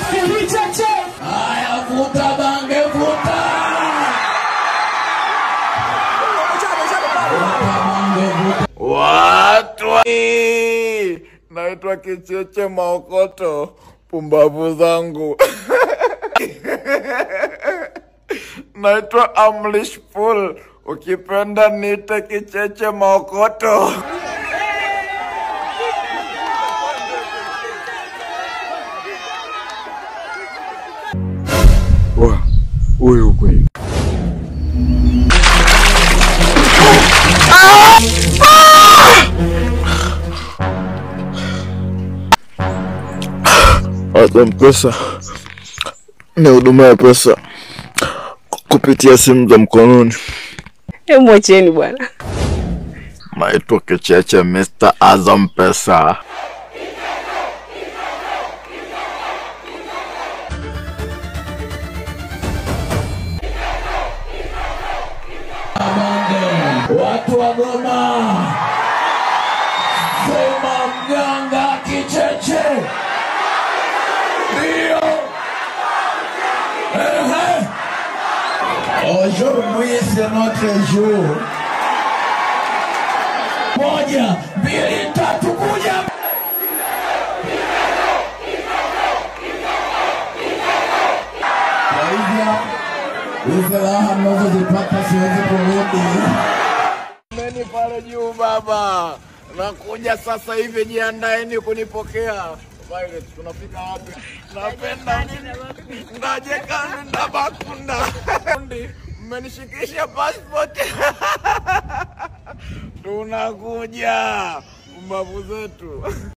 Kicheche. Haya, vuta bange, vuta. Vuta bange, vuta. Watu wa- naitwa Kicheche Maokoto, pumbavu zangu naitwa Amlish Pool, ukipenda nite Kicheche Maokoto. Wa, huyu kweli Azam Pesa ni huduma ya pesa kupitia simu za mkononi. Hebu mwacheni bwana. Naitwa Kicheche Mr. Azam Pesa. Watu wa Goma, sema mganga Kicheche. Ndio. Ehe. Aujourd'hui c'est notre jour. Moja, mbili, tatu, kuja. Kwa hivyo hizi raha mnazozipata siwezi kurudi. Meni pale juu baba, nakuja sasa hivi, jiandaeni kunipokea. Violet, tunafika wapi? Napenda ngajekani na bakunda Ndi, mmenishikisha passport tunakuja, mbavu zetu